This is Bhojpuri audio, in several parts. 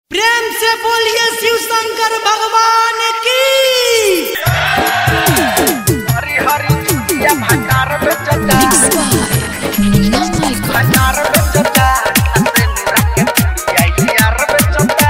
से बोलिए शिव शंकर भगवान की हरी हरी चुटिया भंडार में चटा भंडार में चटा अंदर निरा के पुड़िया यार में चटा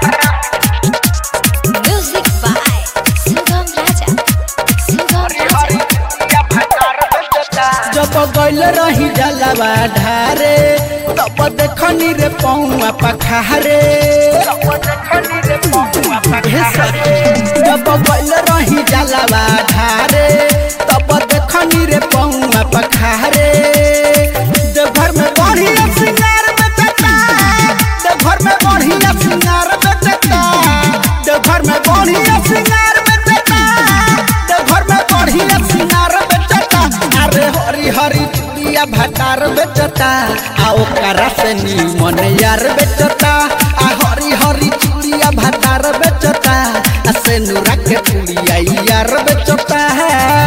Music by Sugam Raja. Sugam Hari Raja. हरी चुटिया भंडार में चटा जब गइल रही जलवा ढारे तब देखनी रे पौआ पखारे सब देखनी रे पहुआ हे सखी जब गइल रही जलवा ढारे तब देखनी रे पौआ पखारे देवघर में बढ़िया सिंगार में चटा देवघर में बढ़िया सिंगार में चटा देवघर में बढ़िया सिंगार में चटा देवघर में बढ़िया सिंगार में चटा अरे हरी हरी चूड़िया भटार बेचता आ ओकरा से नीमन यार बेचता आ हरी हरी चूड़िया भटार बेचता आ से नूरा के चूड़िया यार बेचता है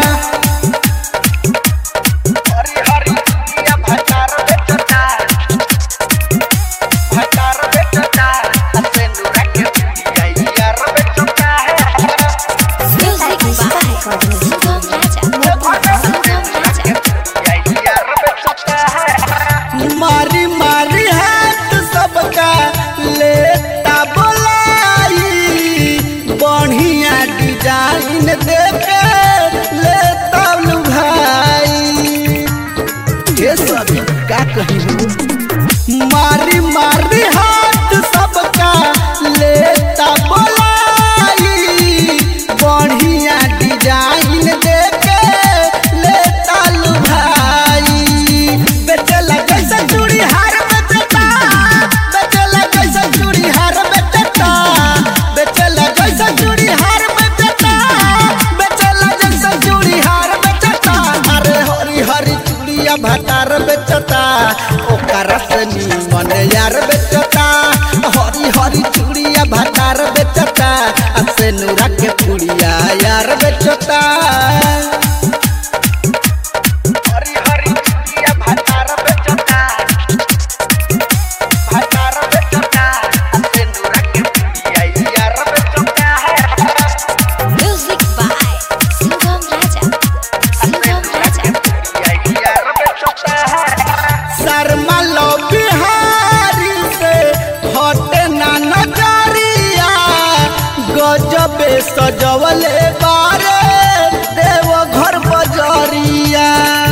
हरी हरी चुटिया भंडार में चटा भंडार में चटा अंदर निरा के पुड़िया यार में चटा Music by Sugam Raja. Sugam Raja. मारी मारी हाथ सबका लेता बोलाई बढ़िया डिजाइन देके लेता लू भाई ये सब का कही मारी मारी हाथ सबका लेता बोलाई बढ़िया डिजाइन देके लेता लू भाई बेचला कैसा चूड़ी हार बेचता बेचला कैसा चूड़ी हार बेचता बेचला कैसा चूड़ी हार बेचता बेचला कैसा चूड़ी हार बेचता अरे हरी हरी चूड़िया भटार बेचता ओकरा से नीमन यार बेचता हरी हरी चूड़िया भटार बेचता आ से नूरा के पुड़िया यार बेचता हरी हरी चुटिया भंडार में चटा भंडार में चटा अंदर निरा के पुड़िया यार में चटा Music by Sugam Raja. Sugam Raja. Sharma लो बिहारी से हटे ना नजरिया गजबे सजवले बारे देव घर बजरिया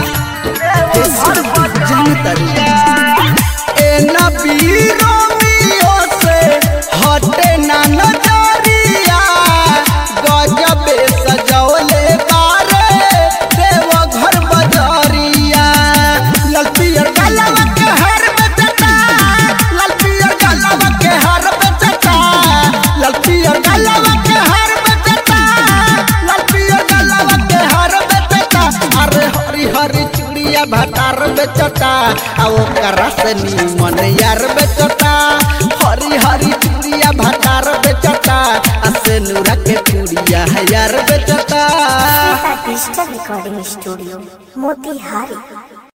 जनतरिया ए नबीरो मियो से हटे ना नजरिया गजबे सजवले बारे देव घर बजरिया लाल पियर गलवा के हर बेचता लाल पियर गलवा के हर बेचता लाल पियर गलवा के हर बेचता लाल पियर गलवा के हर बेचता अरे हरी हरी चूड़िया भटार बेचता आ ओकरा से नीमन यार बेचता हरी हरी चूड़िया भटार बेचता आ से नूरा के चूड़िया यार बेचता डिजिटल रिकॉर्डिंग स्टूडियो मोतिहारी